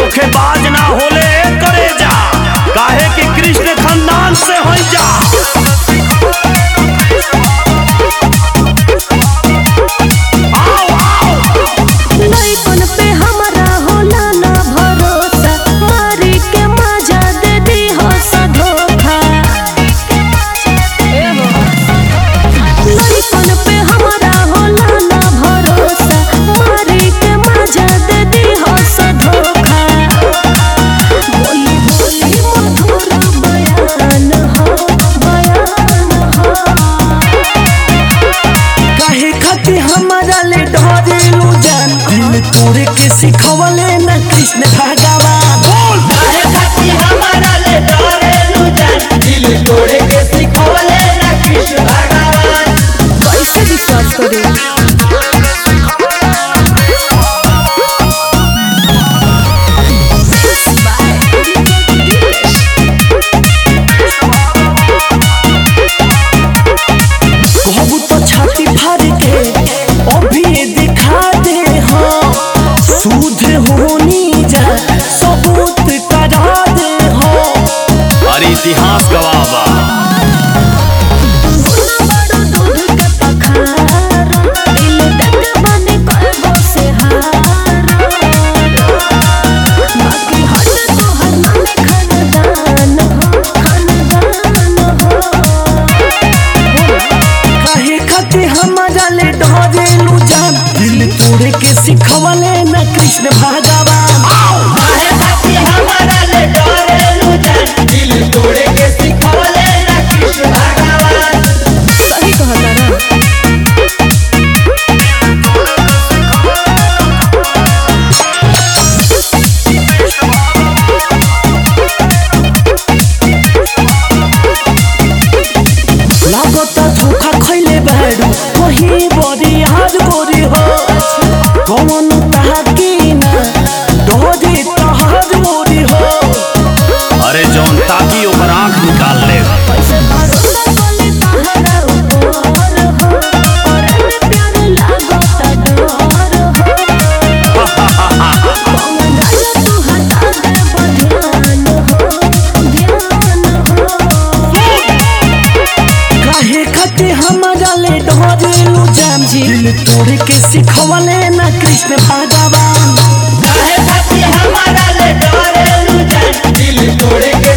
धोखेबाज ना होले करे जा काहे कि कृष्ण खानदान से हो जा आओ आओ लइकन पे हमरा होला ना भरोसा मारी के मजा दे दी हो सा धोखा लइकन पे हमरा होला ना भरोसा मारी के मजा दे दी हो सा धोखा बोली बोली मधुर बयान हो बयान हो काहे खातिर हमारा ले डरेलू जान दिल तोरे के सिखवले न कृष्ण भगवान बोल काहे खातिर हमारा ले डरेलू जान दिल तोड़े के सिखवले ना कृष्ण भगवान कैसे विश्वास करूं कहबू तो छाती फाड़ के अभी दिखा दे हाँ सूद होनी जा सबूत करा दे हाँ अरे इतिहास गवाबा बड़ो दूध के पखार दिल दंग बने करबो से हार बाकी हट तो हर मन खानदान हो खानदान हो काहे खातिर हमारा ले डरेलू जान दिल तोरे के सिखवले न कृष्ण भगवान काहे खातिर हमारा ले डरेलू जान दिल तोड़े के सिखवले ना कृष्ण भगवान सही कहता ना लागता धोखा खैले बाड़ू वही बड़ी हार गोरी हो कौन ताकी ना डोरी तहार गोरी हो अरे जौन ताकि ओकर आंख निकाल ले कैसे भरोसा कोले तहरा ऊपर हो और में प्यार लागता डर हो कौन राजा तू हटा दे ध्यान हो ध्यान हो काहे खातिर हमारा ले डरेलू जान जी दिल तोड़ के सिखवले ना कृष्ण भगवान काहे खातिर हमारा ले डरेलू जान दिल तोड़े के